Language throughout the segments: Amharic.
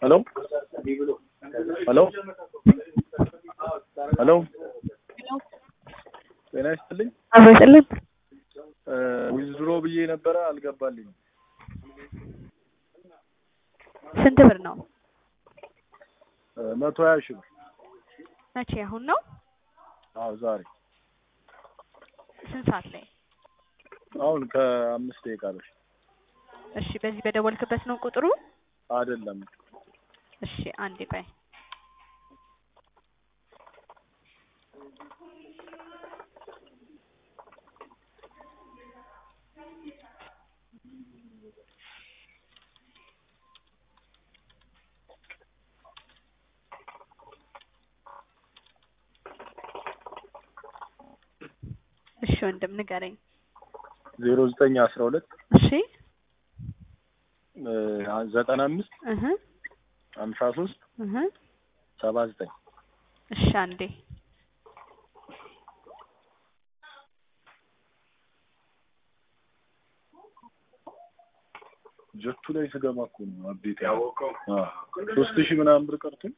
ሄሎ ሄሎ ሄሎ ጤና ይስጥልኝ። አበስልን ዊዝድሮ ብዬ ነበረ አልገባልኝም። ስንት ብር ነው? መቶ ሀያ ሺህ ብር። መቼ? አሁን ነው? አዎ ዛሬ ስንት ሰዓት ላይ? አሁን ከአምስት ደቂቃ በፊት እሺ፣ በዚህ በደወልክበት ነው ቁጥሩ? አይደለም። እሺ፣ አንዴ ቆይ። እሺ ወንድም ንገረኝ። ዜሮ ዘጠኝ አስራ ሁለት እሺ ዘጠና አምስት እህ ሀምሳ ሶስት እህ ሰባ ዘጠኝ እሺ አንዴ ጀቱ ላይ ስገባ እኮ ነው አብዴት ያወቀው። ሶስት ሺህ ምናምን ብር ቀርቶኝ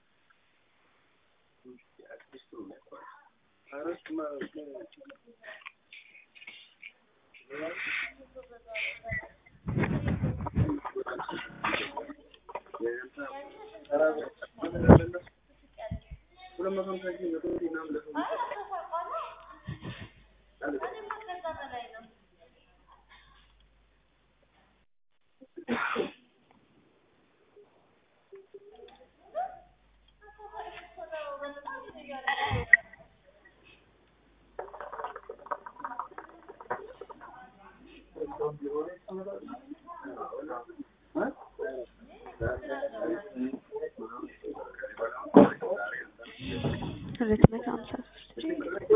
ሁለት መቶ ሀምሳ ሶስት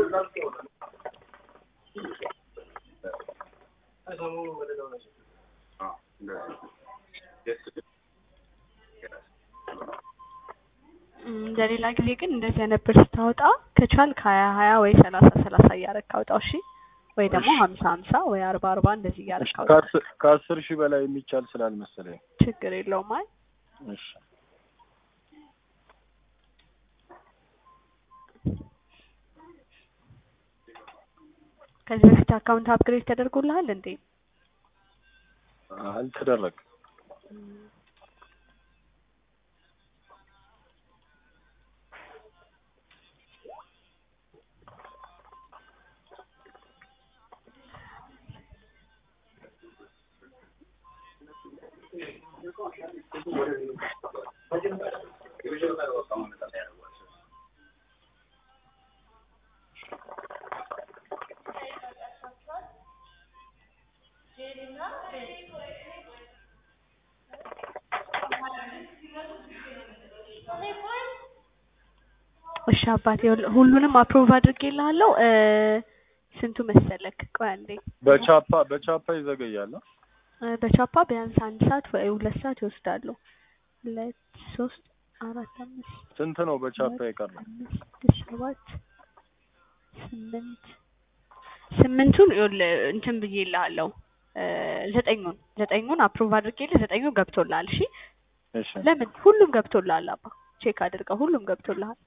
ለሌላ ጊዜ ግን እንደዚህ አይነት ብር ስታወጣ ከቻልክ ሀያ ሀያ ወይ ሰላሳ ሰላሳ እያደረግህ አውጣው። እሺ ወይ ደግሞ ሀምሳ ሀምሳ ወይ አርባ አርባ እንደዚህ እያደረግህ አውጣው። ከአስር ከአስር ሺህ በላይ የሚቻል ስላልመሰለኝ ችግር የለውም። አይ እሺ ከዚህ በፊት አካውንት አፕግሬድ ተደርጎልሃል እንዴ? አልተደረገም። እሺ አባቴ ሁሉ- ሁሉንም አፕሮቭ አድርጌልሃለሁ። እ ስንቱ መሰለክ? ቆይ አንዴ በቻፓ በቻፓ ይዘገያል። አ? እ በቻፓ ቢያንስ አንድ ሰዓት ወይ ሁለት ሰዓት ይወስዳሉ። ሁለት ሶስት አራት አምስት ስንት ነው በቻፓ የቀረው? አምስት ሰባት ስምንት ስምንቱን ይኸውልህ እንትን ብዬልሃለሁ እ ዘጠኙን ዘጠኙን አፕሮቭ አድርጌልህ ዘጠኙ ገብቶልሃል። እሺ እሺ ለምን ሁሉም ገብቶልሃል? አባ ቼክ አድርገው ሁሉም ገብቶልሃል።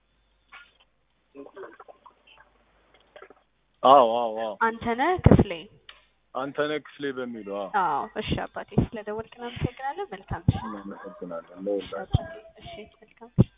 አዎ አዎ አዎ አንተነህ ክፍሌ አንተነህ ክፍሌ በሚለው አዎ አዎ እሺ አባቴ ስለደወልክ እናመሰግናለን። መልካም ምሽት። እናመሰግናለን ለሁላችን። እሺ መልካም ምሽት።